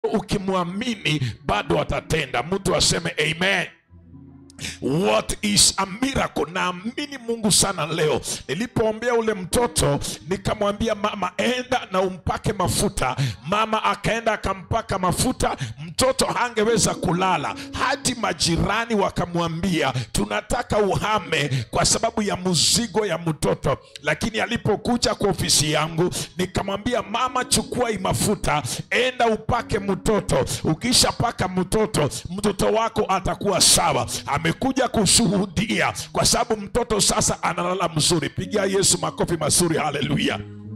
ukimwamini bado atatenda mtu aseme amen what is a miracle naamini mungu sana leo nilipoombea ule mtoto nikamwambia mama enda na umpake mafuta mama akaenda akampaka mafuta mtoto hangeweza kulala hadi majirani wakamwambia tunataka uhame kwa sababu ya mzigo ya mtoto lakini alipokuja kwa ofisi yangu nikamwambia mama chukua hii mafuta enda upake mtoto ukishapaka mtoto mtoto wako atakuwa sawa amekuja kushuhudia kwa sababu mtoto sasa analala mzuri pigia yesu makofi mazuri haleluya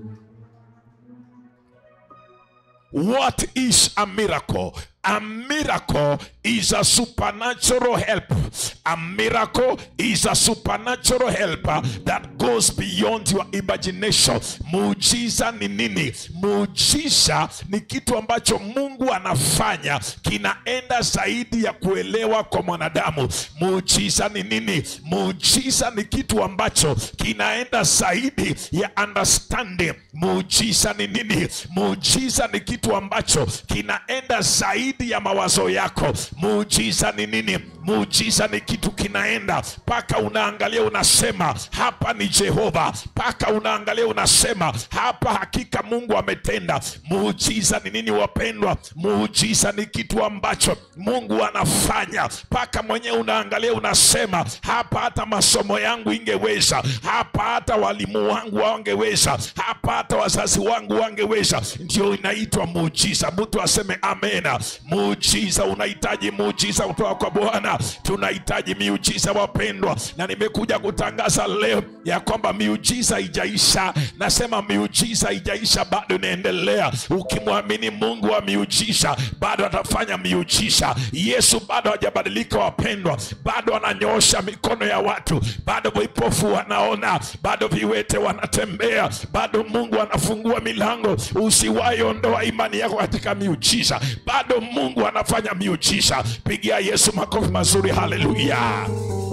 what is a miracle a miracle is a supernatural help a miracle is a supernatural helper that goes beyond your imagination muujiza ni nini muujiza ni kitu ambacho mungu anafanya kinaenda zaidi ya kuelewa kwa mwanadamu muujiza ni nini muujiza ni kitu ambacho kinaenda zaidi ya understanding muujiza ni nini muujiza ni kitu ambacho kinaenda zaidi ya mawazo yako muujiza ni nini muujiza ni kitu kinaenda mpaka unaangalia unasema hapa ni jehova mpaka unaangalia unasema hapa hakika mungu ametenda muujiza ni nini wapendwa muujiza ni kitu ambacho mungu anafanya mpaka mwenyewe unaangalia unasema hapa hata masomo yangu ingeweza hapa hata walimu wangu wangeweza hapa hata wazazi wangu wangeweza ndio inaitwa muujiza mtu aseme amena muujiza unahitaji muujiza kutoka kwa bwana tunahitaji miujiza wapendwa na nimekuja kutangaza leo ya kwamba miujiza ijaisha nasema miujiza ijaisha bado inaendelea ukimwamini mungu wa miujiza bado atafanya miujiza yesu bado hajabadilika wapendwa bado ananyoosha mikono ya watu bado vipofu wanaona bado viwete wanatembea bado mungu anafungua milango usiwaiondoa imani yako katika miujiza bado mungu anafanya miujiza pigia yesu makofi mazuri haleluya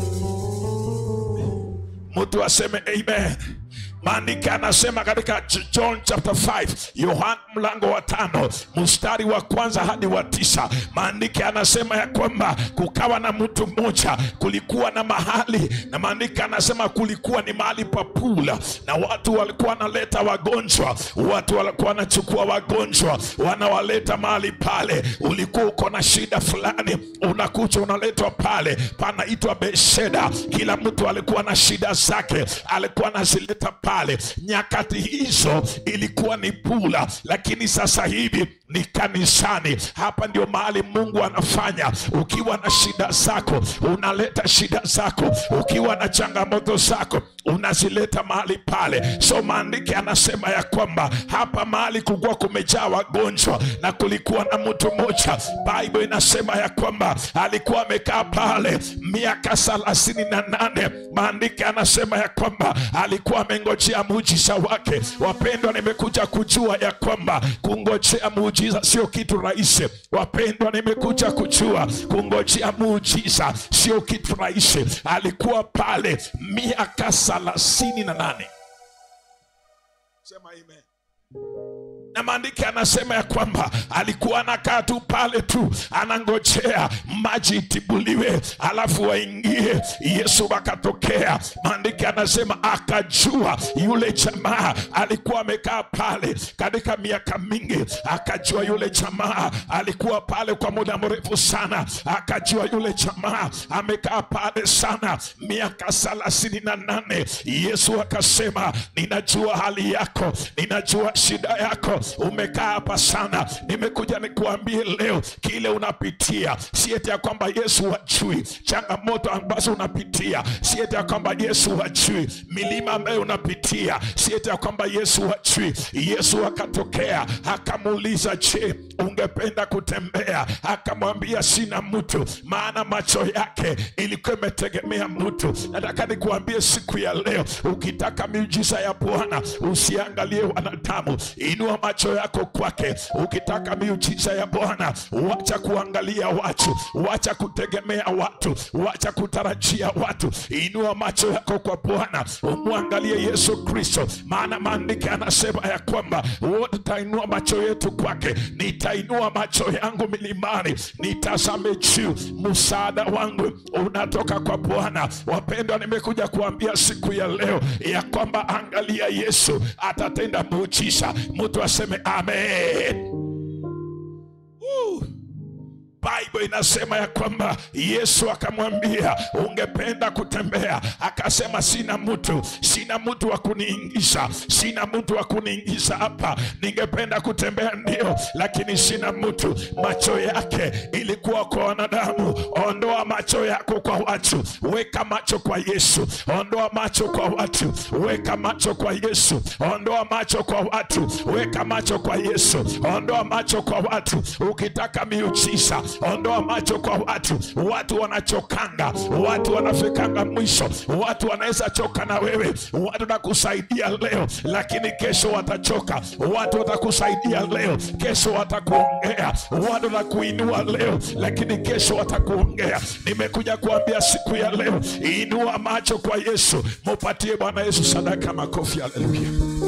mtu aseme amen maandiko anasema katika john chapter 5 yohana mlango wa tano mstari wa kwanza hadi wa tisa maandiko anasema ya kwamba kukawa na mtu mmoja kulikuwa na mahali na maandiko anasema kulikuwa ni mahali pa pula na watu walikuwa wanaleta wagonjwa watu walikuwa wanachukua wagonjwa wanawaleta mahali pale ulikuwa uko na shida fulani unakuja unaletwa pale panaitwa besheda kila mtu alikuwa na shida zake alikuwa anazileta pale nyakati hizo ilikuwa ni pula lakini sasa hivi ni kanisani hapa ndio mahali mungu anafanya ukiwa na shida zako unaleta shida zako ukiwa na changamoto zako unazileta mahali pale so maandiki anasema ya kwamba hapa mahali kulikuwa kumejaa wagonjwa na kulikuwa na mtu mmoja bible inasema ya kwamba alikuwa amekaa pale miaka thelathini na nane maandiki anasema ya kwamba alikuwa amengojea muujiza wake wapendwa nimekuja kujua ya kwamba kungojea muujiza sio kitu rahisi wapendwa nimekuja kujua kungojea muujiza sio kitu rahisi alikuwa pale miaka thelathini na nane sema amen na maandiki anasema ya kwamba alikuwa anakaa tu pale tu anangojea maji itibuliwe alafu waingie yesu akatokea maandiki anasema akajua yule jamaa alikuwa amekaa pale katika miaka mingi akajua yule jamaa alikuwa pale kwa muda mrefu sana akajua yule jamaa amekaa pale sana miaka thelathini na nane yesu akasema ninajua hali yako ninajua shida yako umekaa hapa sana nimekuja nikuambie leo kile unapitia sieti ya kwamba yesu wajui changamoto ambazo unapitia sieti ya kwamba yesu wajui milima ambayo unapitia sieti ya kwamba yesu wajui yesu akatokea akamuuliza je ungependa kutembea akamwendea akamwambia sina mtu maana macho yake ilikuwa imetegemea mtu nataka nikuambie siku ya leo ukitaka miujiza ya bwana usiangalie wanadamu inua macho yako kwake ukitaka miujiza ya bwana wacha kuangalia watu wacha kutegemea watu wacha kutarajia watu inua macho yako kwa bwana umwangalie yesu kristo maana maandiko anasema ya kwamba wote tainua macho yetu kwake nitainua macho yangu milimani nitazame juu msaada wangu unatoka kwa bwana wapendwa nimekuja kuambia siku ya leo ya kwamba angalia yesu atatenda muujiza mtu aseme amen Woo. Bible inasema ya kwamba Yesu akamwambia ungependa kutembea, akasema sina mtu, sina mtu wa kuniingiza, sina mtu wa kuniingiza hapa. Ningependa kutembea ndio, lakini sina mtu. Macho yake ilikuwa kwa wanadamu. Ondoa macho yako kwa watu, weka macho kwa Yesu. Ondoa macho kwa watu, weka macho kwa Yesu. Ondoa macho kwa watu, weka macho kwa Yesu. Ondoa macho kwa watu, ukitaka miujiza ondoa macho kwa watu. Watu wanachokanga, watu wanafikanga mwisho, watu wanaweza choka na wewe, watu watakusaidia leo, lakini kesho watachoka. Watu watakusaidia leo, kesho watakuongea. Watu watakuinua leo, lakini kesho watakuongea. Nimekuja kuambia siku ya leo, inua macho kwa Yesu, mupatie Bwana Yesu sadaka, makofi, haleluya.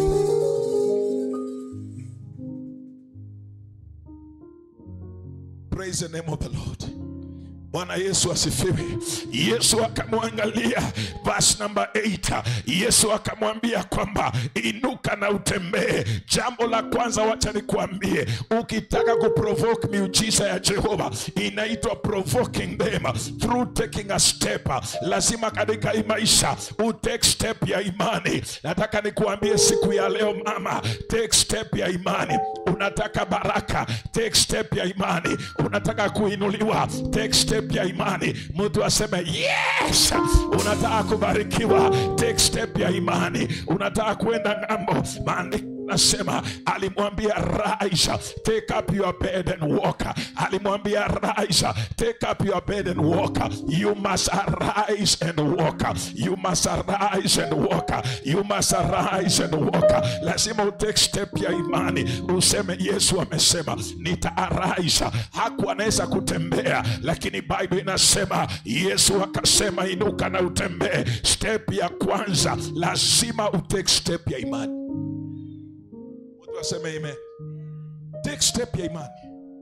Praise the name of the Lord. Bwana Yesu asifiwe. Yesu akamwangalia, verse number 8. Yesu akamwambia kwamba inuka na utembee. Jambo la kwanza, wacha nikuambie, ukitaka kuprovoke miujiza ya Jehova inaitwa provoking them through taking a step. Lazima katika hii maisha utake step ya imani. Nataka nikuambie siku ya leo, mama, take step ya imani. Unataka baraka, take step ya imani. Unataka kuinuliwa, take step ya imani. Mtu aseme yes. Unataka kubarikiwa, take step ya imani. Unataka kwenda ng'ambo, maandiko nasema alimwambia Raisha, take up your bed and walk. Alimwambia Raisha, take up your bed and walk. You must arise and walk. You must arise and walk. You must arise and walk. Lazima utake step ya imani, useme Yesu amesema nita arise. Hakuwa anaweza kutembea, lakini Bible inasema Yesu akasema inuka na utembee. Step ya kwanza lazima utake step ya imani. Watu waseme amen. Take step ya imani,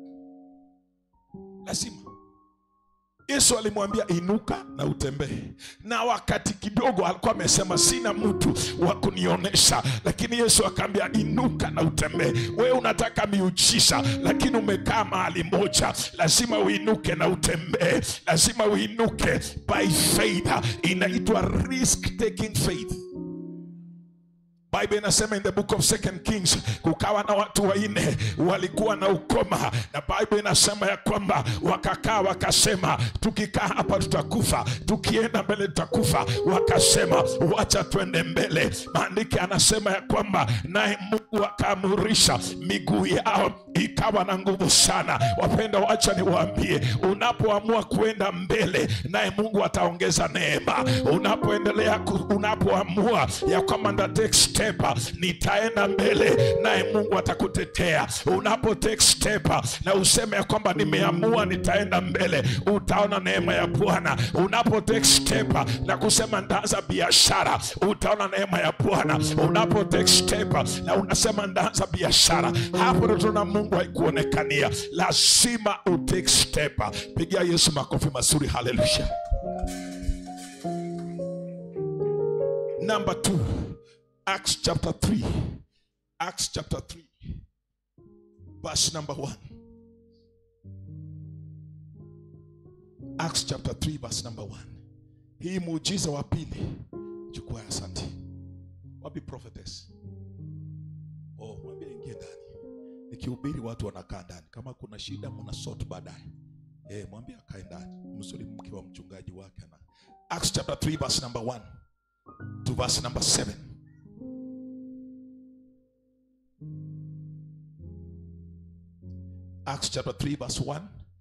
lazima. Yesu alimwambia inuka na utembee, na wakati kidogo alikuwa amesema sina mtu wa kunionyesha, lakini Yesu akaambia inuka na utembee. Wewe unataka miujiza, lakini umekaa mahali moja, lazima uinuke na utembee, lazima uinuke by faith. Inaitwa risk taking faith. Bible inasema in the book of Second Kings kukawa na watu wanne walikuwa na ukoma, na Bible inasema ya kwamba wakakaa wakasema, tukikaa hapa tutakufa, tukienda mbele tutakufa. Wakasema wacha twende mbele. Maandiko anasema ya kwamba naye Mungu akaamurisha miguu yao ikawa na nguvu sana. Wapenda, wacha niwaambie, unapoamua kuenda mbele, naye Mungu ataongeza neema. Unapoendelea ku- unapoamua ya kwamba nda take step, nitaenda mbele, naye Mungu atakutetea. Unapo take step na useme ya kwamba nimeamua nitaenda mbele, utaona neema ya Bwana. Unapo take step na kusema ndaanza biashara, utaona neema ya Bwana. Unapo take step na unasema ndaanza biashara, hapo ndo tuna Mungu haikuonekania. Lazima utake step. Pigia Yesu makofi mazuri, haleluya. Number two, Acts chapter 3. Acts chapter 3, verse number 1. Acts chapter 3, verse number 1. Hii muujiza wa pili, chukua asante. Wapi prophetess? Oh, mwambie ingie ndani. Nikihubiri watu wanakaa ndani. Kama kuna shida mna sort baadaye. Eh, mwambie akae ndani. Msuli mke wa mchungaji wake ana. Acts chapter 3 verse number 1 to verse number 7. Acts chapter 3 verse 1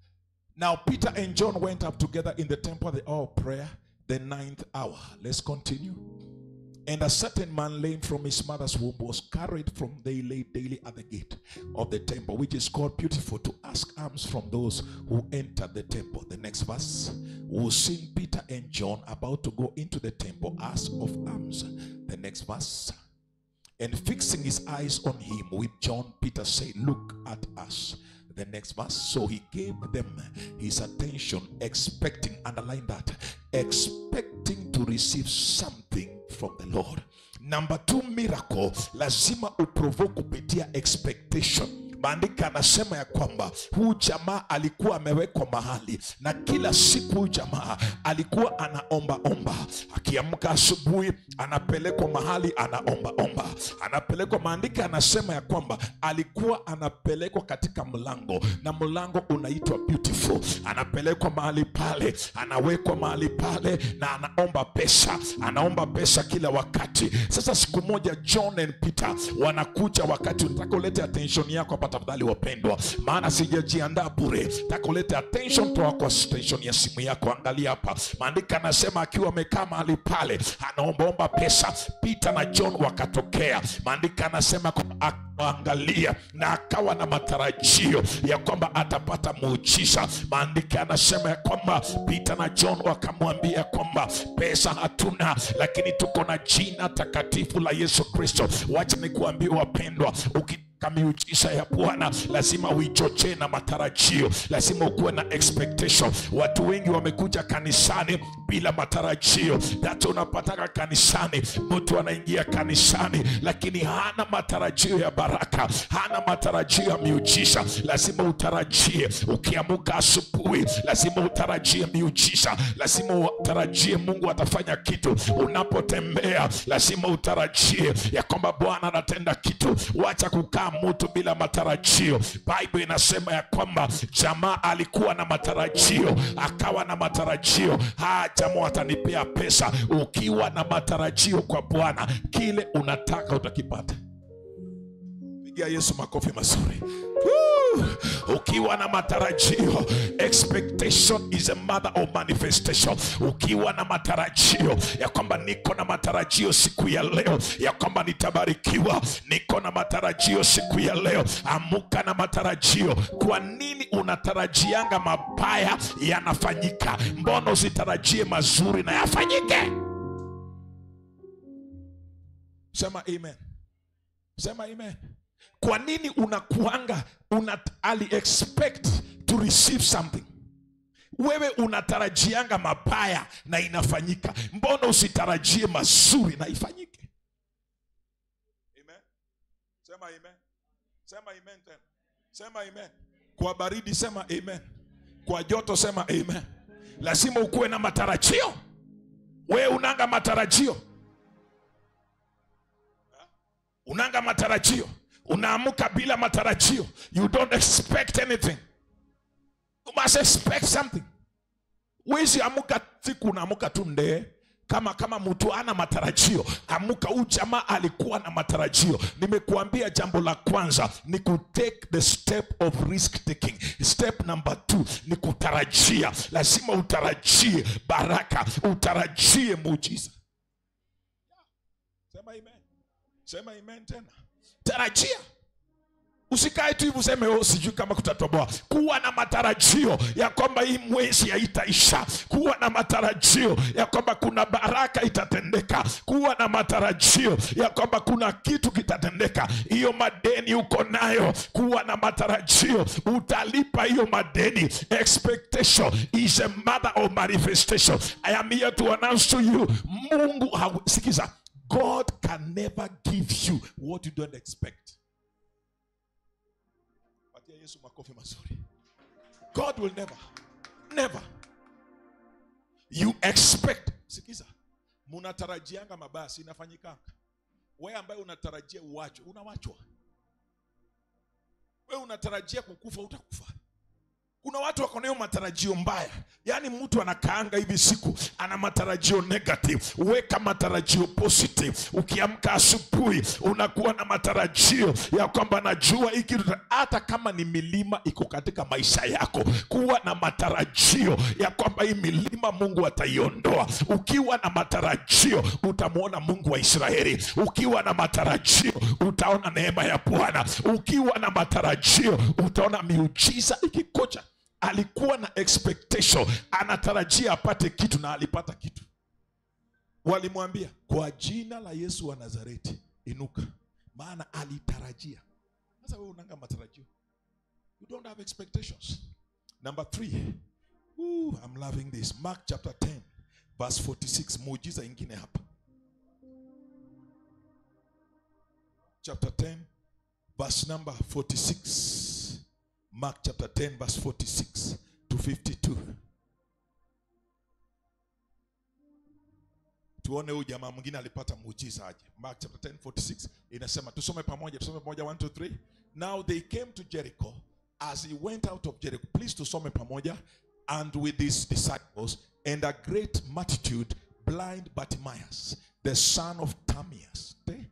Now Peter and John went up together in the temple at the hour of prayer, the ninth hour. Let's continue. And a certain man lame from his mother's womb was carried from they lay daily at the gate of the temple, which is called beautiful, to ask alms from those who entered the temple. The next verse. Who seen Peter and John about to go into the temple, ask of alms. The next verse. And fixing his eyes on him with John, Peter said, Look at us. The next verse. So he gave them his attention, expecting, underline that, expecting to receive something from the Lord. Number two miracle, lazima uprovoke kupitia expectation. Maandiko anasema ya kwamba huu jamaa alikuwa amewekwa mahali na kila siku huu jamaa alikuwa anaomba omba, akiamka asubuhi anapelekwa mahali anaomba omba, anapelekwa. Maandiko anasema ya kwamba alikuwa anapelekwa katika mlango na mlango unaitwa beautiful, anapelekwa mahali pale, anawekwa mahali pale na anaomba pesa, anaomba pesa kila wakati. Sasa siku moja John and Peter wanakuja, wakati unataka ulete attention yako hapa tafadhali wapendwa, maana sijajiandaa bure. Nataka ulete attention toa kwa station ya simu yako. Angalia hapa, maandiko anasema akiwa amekaa mahali pale anaombaomba pesa, Peter na John wakatokea. Maandiko anasema kwamba akaangalia na akawa na matarajio ya kwamba atapata muujiza. Maandiko anasema ya kwamba Peter na John wakamwambia kwamba pesa hatuna, lakini tuko na jina takatifu la Yesu Kristo. Wacha nikuambie wapendwa, uki miujiza ya Bwana lazima uichochee na matarajio, lazima ukuwe na expectation. Watu wengi wamekuja kanisani bila matarajio. Hata unapataka kanisani, mtu anaingia kanisani lakini hana matarajio ya baraka, hana matarajio ya miujiza. Lazima utarajie, ukiamuka asubuhi, lazima utarajie miujiza, lazima utarajie Mungu atafanya kitu. Unapotembea lazima utarajie ya kwamba Bwana anatenda kitu. Wacha kukaa mtu bila matarajio. Bible inasema ya kwamba jamaa alikuwa na matarajio, akawa na matarajio, ha jamaa atanipea pesa. Ukiwa na matarajio kwa Bwana, kile unataka utakipata. Pigia Yesu makofi mazuri. Woo! Ukiwa na matarajio, expectation is a mother of manifestation. Ukiwa na matarajio ya kwamba niko na matarajio siku ya leo ya kwamba nitabarikiwa, niko na matarajio siku ya leo, amuka na matarajio. Kwa nini unatarajianga mabaya yanafanyika? Mbona usitarajie mazuri na yafanyike? Sema amen. Sema amen. Kwa nini unakuanga una ali expect to receive something? Wewe unatarajianga mabaya na inafanyika, mbona usitarajie mazuri na ifanyike? Amen. Sema amen. Sema amen tena. Sema amen. Kwa baridi sema amen. Kwa joto sema amen. Lazima ukuwe na matarajio. Wewe unanga matarajio, unanga matarajio unaamka bila matarajio you don't expect anything you must expect something wezi amuka siku unaamuka tu ndee kama kama mtu ana matarajio amuka huu jamaa alikuwa na matarajio nimekuambia jambo la kwanza ni ku take the step of risk taking step number two ni kutarajia lazima utarajie baraka utarajie muujiza sema amen sema amen tena tarajia usikae tu hivi useme oh, sijui kama kutatoboa kuwa na matarajio ya kwamba hii mwezi haitaisha kuwa na matarajio ya kwamba kuna baraka itatendeka kuwa na matarajio ya kwamba kuna kitu kitatendeka hiyo madeni uko nayo kuwa na matarajio utalipa hiyo madeni expectation is a mother of manifestation i am here to announce to you mungu haw- sikiza God can never give you what you don't expect. Patia Yesu makofi mazuri. God will never, never. You expect. Sikiza, munatarajianga mabaya, si inafanyikanga. Wewe ambaye unatarajia uwachwe, unawachwa. Wewe unatarajia kukufa, utakufa. kuna watu wako nayo matarajio mbaya yaani mtu anakaanga hivi siku ana matarajio negative weka matarajio positive ukiamka asubuhi unakuwa na matarajio ya kwamba najua hiki tuta- hata kama ni milima iko katika maisha yako kuwa na matarajio ya kwamba hii milima mungu ataiondoa ukiwa na matarajio utamwona mungu wa israeli ukiwa na matarajio utaona neema ya bwana ukiwa na matarajio utaona miujiza ikikoja alikuwa na expectation anatarajia apate kitu na alipata kitu walimwambia kwa jina la yesu wa nazareti inuka maana alitarajia sasa wewe unanga matarajio you don't have expectations number three Ooh, I'm loving this mark chapter 10 verse 46 muujiza ingine hapa chapter 10 verse number 46 mark chapter 10 verse 46 to 52 tuone huyu jamaa mwingine alipata muujiza aje mark chapter 10 46 inasema tusome pamoja tusome pamoja 1 2 3 now they came to jericho as he went out of jericho please tusome pamoja and with his disciples and a great multitude blind bartimaeus the son of Timaeus, eh?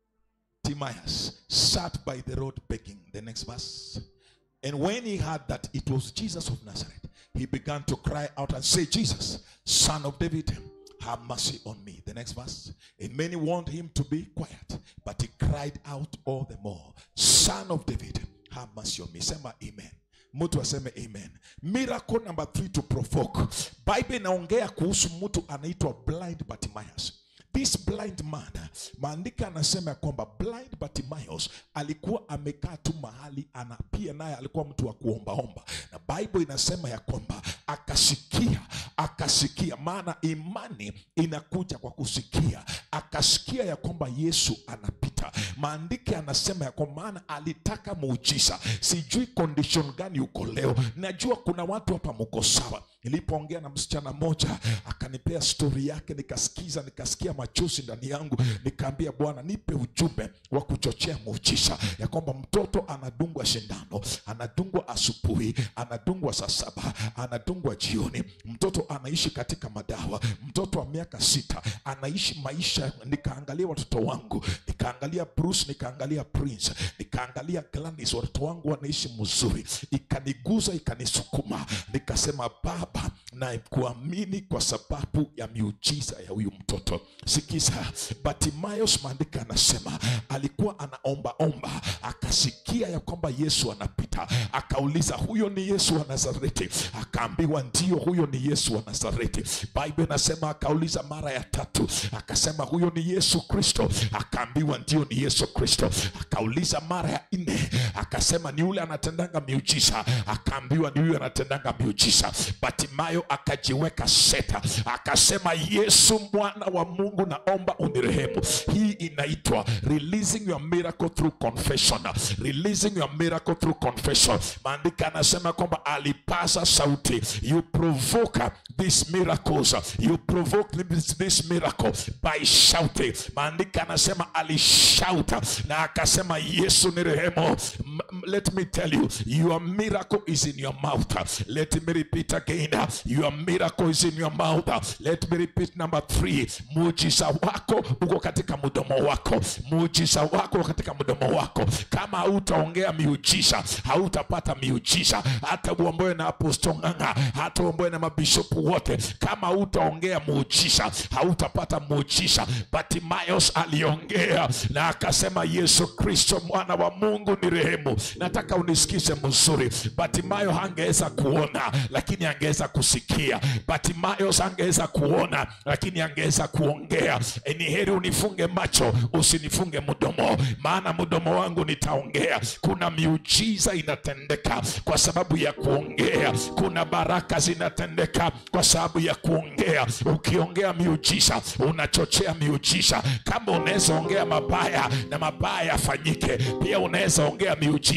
Timaeus sat by the road begging the next verse and when he heard that it was Jesus of Nazareth, he began to cry out and say, Jesus, son of David, have mercy on me. The next verse. And many warned him to be quiet, but he cried out all the more, Son of David, have mercy on me. Sema amen. mtu aseme amen miracle number three to provoke bible inaongea kuhusu mtu anaitwa blind bartimaeus this blind man maandiko anasema ya kwamba blind bartimaeus alikuwa amekaa tu mahali ana pia naye alikuwa mtu wa kuombaomba na bible inasema ya kwamba akasikia akasikia maana imani inakuja kwa kusikia akasikia ya kwamba yesu anapita maandiko anasema ya kwamba maana alitaka muujiza sijui condition gani uko leo najua kuna watu hapa mko sawa nilipoongea na msichana moja akanipea stori yake nikasikiza nikasikia machozi ndani yangu nikaambia bwana nipe ujumbe wa kuchochea muujiza ya kwamba mtoto anadungwa shindano anadungwa asubuhi anadungwa saa saba anadungwa jioni mtoto anaishi katika madawa mtoto wa miaka sita anaishi maisha nikaangalia watoto wangu nikaangalia bruce nikaangalia prince nikaangalia glanis watoto wangu wanaishi mzuri ikaniguza ikanisukuma nikasema baba na kuamini kwa sababu ya miujiza ya huyu mtoto sikiza batimayos maandiko anasema alikuwa anaombaomba akasikia ya kwamba yesu anapita akauliza huyo ni yesu wa nazareti akaambiwa ndio huyo ni yesu wa nazareti bible inasema akauliza mara ya tatu akasema huyo ni yesu kristo akaambiwa ndio ni yesu kristo akauliza mara ya nne akasema ni yule anatendanga miujiza akaambiwa ni huyo anatendanga miujiza batimayo akajiweka seta akasema yesu mwana wa mungu naomba unirehemu hii inaitwa releasing your miracle through confession releasing your miracle through confession maandiko anasema kwamba alipasa sauti you provoke these miracles you provoke this, this miracle by shouting maandiko anasema alishauta na akasema yesu ni rehemu M- m- let me tell you your miracle is in your mouth let me repeat again your miracle is in your mouth let me repeat number three muujiza wako uko katika mdomo wako muujiza wako uko katika mdomo wako kama hautaongea miujiza hautapata miujiza hata uomboe na apostol ng'ang'a hata uomboe na mabishopu wote kama hautaongea muujiza hautapata muujiza batimayos aliongea na akasema yesu kristo mwana wa mungu ni rehemu nataka unisikize mzuri batimayo hangeweza kuona lakini angeweza kusikia batimayos angeweza kuona lakini angeweza kuongea E, ni heri unifunge macho usinifunge mdomo maana mdomo wangu nitaongea kuna miujiza inatendeka kwa sababu ya kuongea kuna baraka zinatendeka kwa sababu ya kuongea ukiongea miujiza unachochea miujiza kama unaweza ongea mabaya na mabaya yafanyike pia unaweza ongea miujiza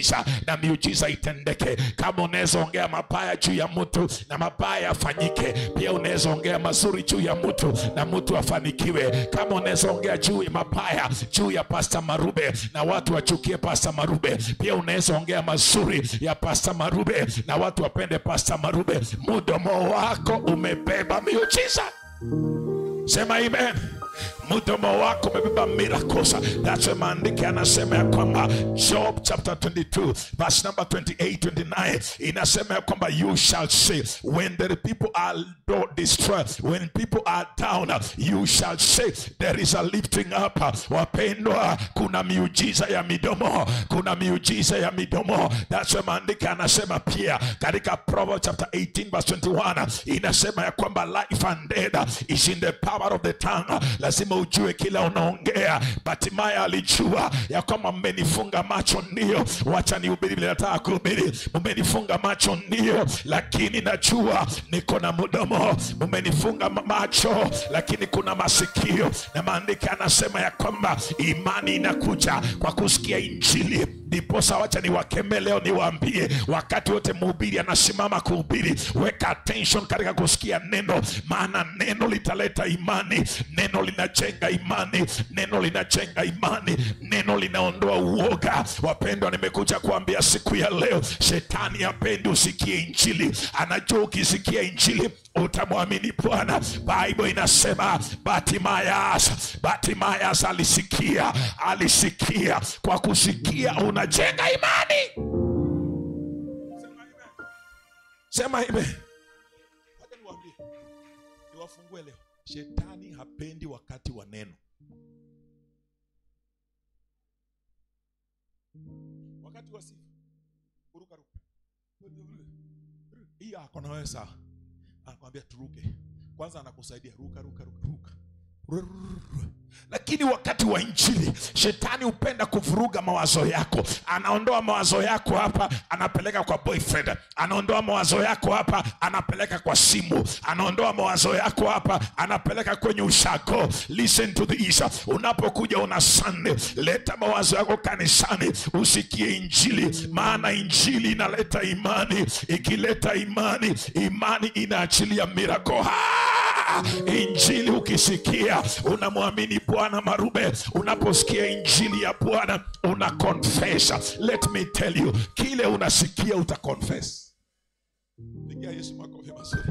miujiza na miujiza itendeke kama unaweza ongea mabaya juu ya mtu na mabaya yafanyike pia unaweza ongea mazuri juu ya mtu na mtu afanikiwe kama unaweza ongea juu ya mabaya juu ya pasta marube na watu wachukie pasta marube pia unaweza ongea mazuri ya pasta marube na watu wapende pasta marube mudomo wako umebeba miujiza sema amen mdomo wako umebeba miracles that's why maandiko yanasema ya kwamba job chapter 22 verse number 28 29 inasema ya kwamba you shall say when the people are do- destroyed when people are down you shall say there is a lifting up wapendwa kuna miujiza ya midomo kuna miujiza ya midomo that's why maandiko yanasema pia katika Proverbs chapter 18 verse 21 inasema ya kwamba life and death is in the power of the tongue lazima ujue kila unaongea batimaya alijua ya kwamba mmenifunga macho ndio wacha nihubiri vile nataka kuhubiri mmenifunga macho ndio lakini najua niko na mdomo mmenifunga ma- macho lakini kuna masikio na maandiko yanasema ya kwamba imani inakuja kwa kusikia injili ndiposa wacha niwakemee leo niwaambie wakati wote mhubiri anasimama kuhubiri weka attention katika kusikia neno maana neno litaleta imani neno linajenga imani neno linajenga imani neno linaondoa uoga wapendwa nimekuja kuambia siku ya leo shetani apendi usikie injili anajua ukisikia injili utamwamini bwana bible inasema batimayas batimayas alisikia alisikia kwa kusikia unajenga imani sema hivi Wacha niwaambie, niwafungue leo shetani hapendi wakati wa neno wakati wa sifa kuruka ruka hii ako na wewe sawa anakwambia turuke kwanza anakusaidia ruka ruka ruka ruka Rrrr. lakini wakati wa injili shetani hupenda kuvuruga mawazo yako anaondoa mawazo yako hapa anapeleka kwa boyfriend anaondoa mawazo yako hapa anapeleka kwa simu anaondoa mawazo yako hapa anapeleka kwenye ushago listen to this unapokuja una sunday leta mawazo yako kanisani usikie injili maana injili inaleta imani ikileta imani imani inaachilia mirako injili ukisikia unamwamini bwana marube unaposikia injili ya bwana una confess let me tell you kile unasikia uta confess pigia yesu makofi mazuri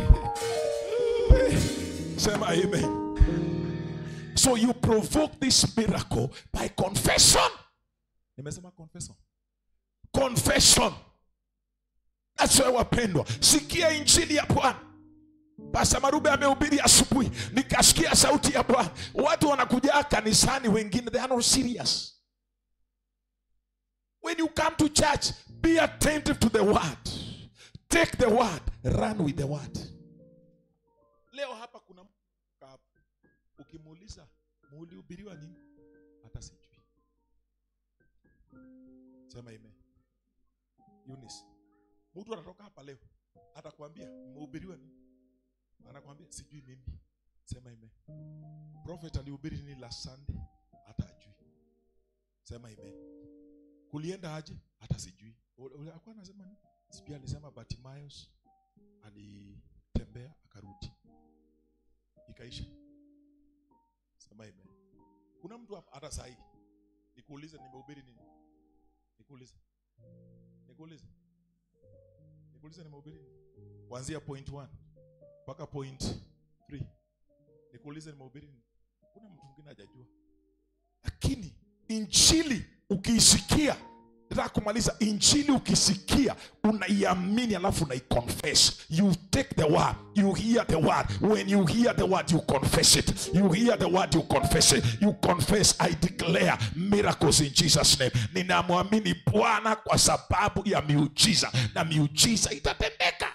sema amen so you provoke this miracle by confession nimesema confession confession that's why wapendwa sikia injili ya bwana Pasta Marube amehubiri asubuhi, nikasikia sauti ya Bwana. Watu wanakuja kanisani, wengine they are not serious. When you come to church, be attentive to the word. Take the word, run with the word. Leo hapa kuna mtu hapa, ukimuuliza mulihubiriwa nini, hata sijui. Sema amen. Eunice, mtu anatoka hapa leo atakwambia mmehubiriwa nini anakwambia sijui mimi sema ime prophet alihubiri nini last sunday hata ajui sema ime kulienda aje hata sijui Ule- ule alikuwa anasema nini sijui alisema Bartimaeus alitembea akarudi ikaisha sema ime kuna mtu hapa hata sahi nikuulize nimehubiri nini nikuulize nikuulize nikuulize nimehubiri nini kuanzia point 1 mpaka point 3 nikuulize nimehubiri nini kuna mtu mwingine hajajua lakini injili ukiisikia nataka kumaliza injili ukisikia unaiamini alafu unaiconfess you take the word you hear the word when you hear the word you confess it you hear the word you confess it you confess i declare miracles in jesus name ninamwamini bwana kwa sababu ya miujiza na miujiza itatendeka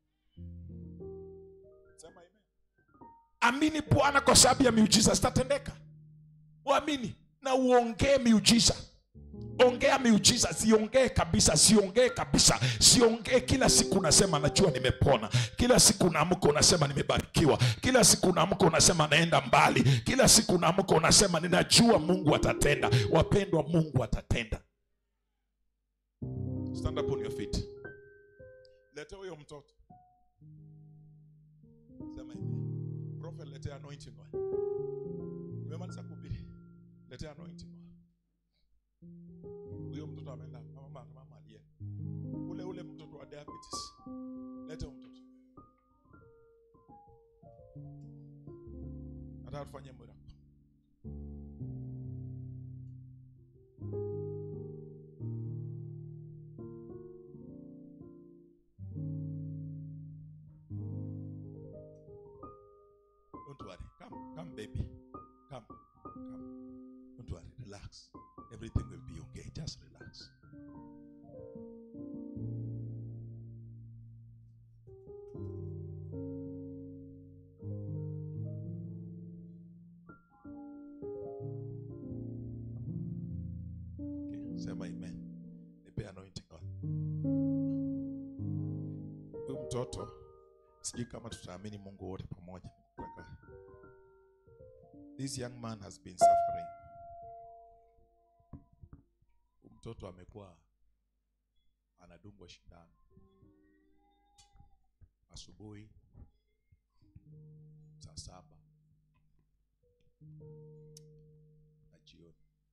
Sema amen. amini bwana kwa sababu ya miujiza zitatendeka uamini na uongee miujiza ongea miujiza siongee kabisa siongee kabisa siongee kila siku unasema najua nimepona kila siku unaamka unasema nimebarikiwa kila siku unaamka unasema naenda mbali kila siku unaamka unasema ninajua mungu atatenda wapendwa mungu atatenda stand up on your feet lete huyo mtoto sema hivi prophet lete anointing oil nimemaliza kuhubiri lete anointing oil huyo mtoto ameenda mama mama aliye ule ule mtoto wa diabetes lete huyo mtoto nataka tufanye miracle Don't worry. Come, come, baby. Come, come. Don't worry. Relax. Everything will be okay. Just relax. Okay. Sema amen. Nipe anointing oil. Huyu mtoto sijui kama tutaamini Mungu wote pamoja. Nataka- This young man has been suffering. Huyu Mtoto amekuwa anadungwa shindano asubuhi saa saba na jioni.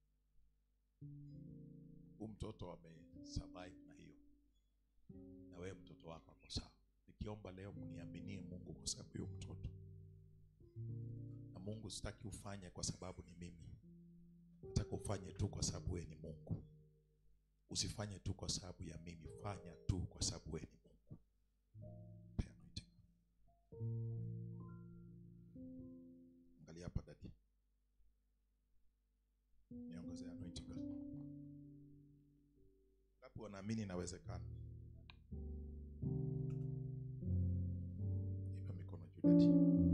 Huyu mtoto amesurvive na hiyo, na wewe mtoto wako ako sawa. Nikiomba leo mniaminie Mungu kwa sababu hiyo mtoto na Mungu sitaki ufanye kwa sababu ni mimi, nataka ufanye tu kwa sababu wewe ni Mungu. Usifanye tu kwa sababu ya mimi, fanya tu kwa sababu wewe ni Mungu. Pea anointing. Angalia hapa dadi, niongezea anointing. Ngapi wanaamini inawezekana? Inua mikono juu dadi.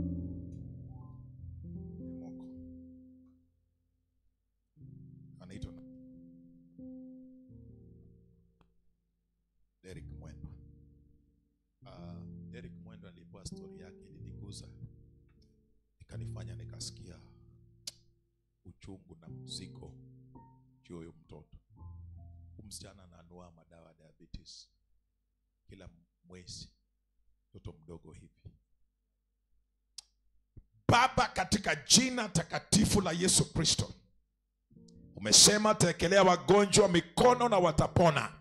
Moko. Anaitwa na- Derek Mwendwa. Uh, Derek Mwendwa nilipewa stori yake iliniguza, ikanifanya nikasikia uchungu na mzigo juu ya huyu mtoto. Huyu msichana ananua madawa ya diabetes kila mwezi, mtoto mdogo hivi. Baba, katika jina takatifu la Yesu Kristo, umesema tekelea wagonjwa mikono na watapona.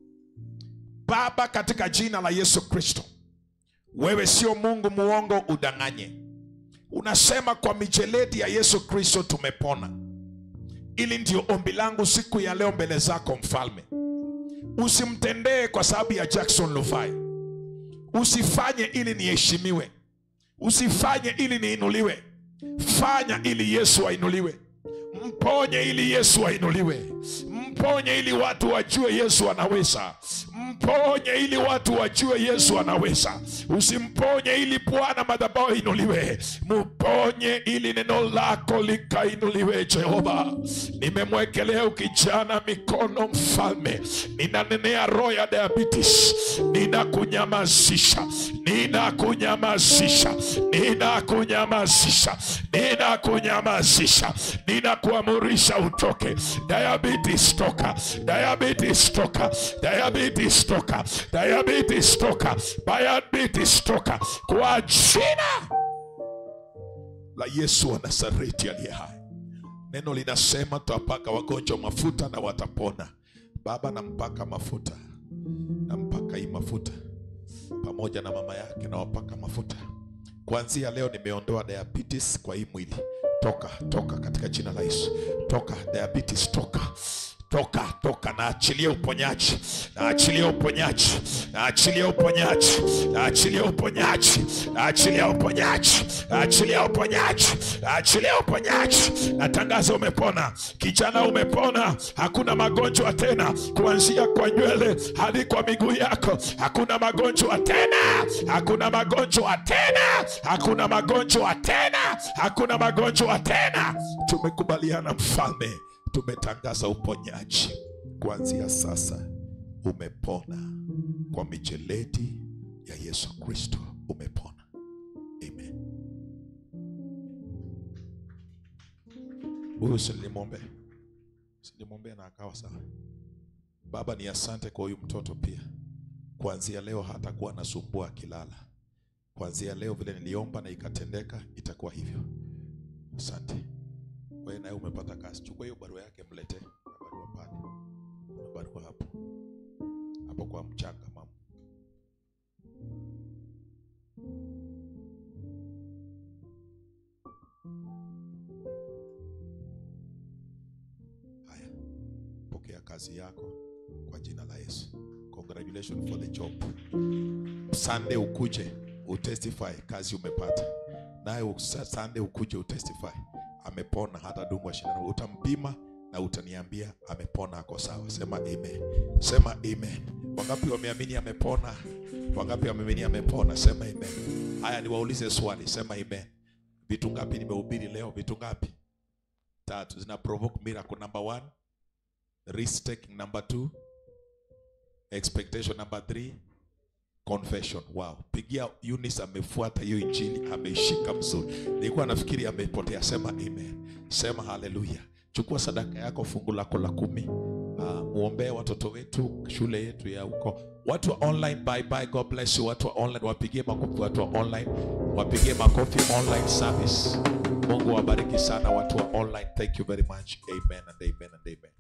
Baba, katika jina la Yesu Kristo, wewe sio Mungu muongo udanganye. Unasema kwa mijeledi ya Yesu Kristo tumepona. Ili ndio ombi langu siku ya leo mbele zako Mfalme. Usimtendee kwa sababu ya Jackson Luvai, usifanye ili niheshimiwe, usifanye ili niinuliwe. Fanya ili Yesu ainuliwe. Mponye ili Yesu ainuliwe. Mponye ili watu wajue Yesu anaweza. Mponye ili watu wajue Yesu anaweza. Usimponye ili Bwana madhabahu inuliwe. Mponye ili neno lako likainuliwe. Jehova, nimemwekelea ukijana mikono, Mfalme, ninanenea roho ya diabetes, ninakunyamazisha, ninakunyamazisha, ninakunyamazisha, ninakunyamazisha, ninakuamurisha utoke. Diabetes toka, diabetes toka, diabetes toka, diabetes toka, diabetes toka, kwa jina la Yesu wa Nazareti aliye hai. Neno linasema tutawapaka wagonjwa mafuta na watapona. Baba, nampaka mafuta, nampaka hii mafuta pamoja na mama yake, nawapaka mafuta. Kuanzia leo nimeondoa diabetes kwa hii mwili. Toka, toka katika jina la Yesu. Toka diabetes, toka toka toka, naachilia uponyaji, naachilia uponyaji, naachilia uponyaji, naachilia uponyaji, naachilia uponyaji, naachilia uponyaji, naachilia uponyaji. Natangaza umepona, kijana, umepona. Hakuna magonjwa tena, kuanzia kwa nywele hadi kwa miguu yako. Hakuna magonjwa tena, hakuna magonjwa tena, hakuna magonjwa tena, hakuna magonjwa tena. Tumekubaliana mfalme tumetangaza uponyaji kuanzia sasa. Umepona kwa mijeledi ya Yesu Kristo, umepona. Amen. Huyu silimwombe, silimwombea na akawa sawa. Baba, ni asante kwa huyu mtoto pia. Kuanzia leo hatakuwa anasumbua akilala. Kuanzia leo vile niliomba na ikatendeka, itakuwa hivyo. Asante. Wewe naye umepata kazi, chukua hiyo barua yake, mlete na barua pale, na barua hapo hapo kwa mchanga, mama. Haya, pokea kazi yako kwa jina la Yesu. Congratulations for the job. Sunday ukuje utestify kazi umepata, naye usa- Sunday ukuje utestify amepona, hata dungwa shindano, utampima na utaniambia amepona, ako sawa. Sema amen, sema amen. Wangapi wameamini amepona? Wangapi wameamini amepona? Sema amen. Haya, niwaulize swali, sema amen. Vitu ngapi nimehubiri leo? Vitu ngapi? Tatu zina provoke miracle. Number one, risk taking. Number two, expectation. Number three, confession. Wow, pigia Eunice, amefuata hiyo injili, ameishika mzuri. Nilikuwa nafikiri amepotea. Sema amen, sema haleluya. Chukua sadaka yako, fungu lako la kumi. Uh, muombee watoto wetu, shule yetu ya huko, watu wa online. Bye bye, God bless you. Watu wa online wapigie makofi, watu wa online wapigie makofi, online service. Mungu wabariki sana watu wa online. Thank you very much. Amen and amen and amen.